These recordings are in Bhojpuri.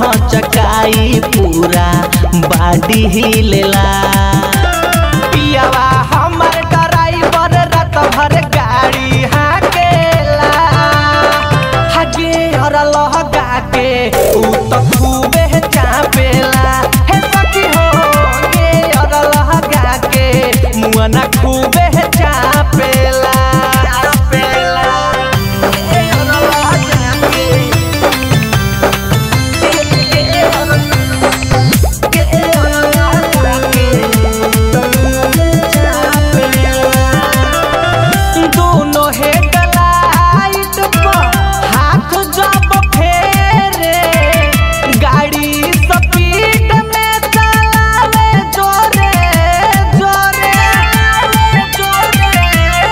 हचकाई पूरा बाडी हिलेला पियावा हमर ड्राइवर रात भर गाड़ी हाकेला हगे और लहगा के उ त खूबे चापेला हे सखी हो गे और लहगा के मुआ ना खूबे चापेला चापेला ए और लहगा के ए और ए और लहगा के दोनों हेडलाइट पर हाथ जब फेरे गाड़ी स्पीड में चलावे जोरे जोरे जोरे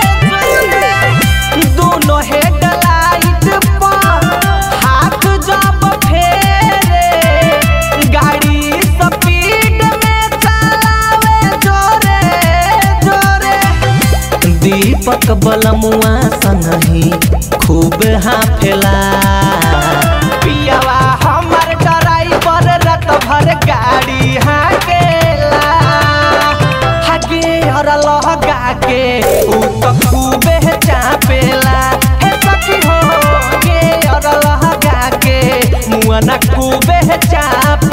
जोरे दोनों हेडलाइट पर हाथ जब फेरे गाड़ी स्पीड में चलावे जोरे जोरे दीपक बलमुआ संगही खूब हाफेला पियावा हमर ड्राइवर रात भर गाड़ी हाकेला हगे और लहगा के उ त खूबे चापेला हे सखी हो गे और लहगा के मुआ ना खूबे चाप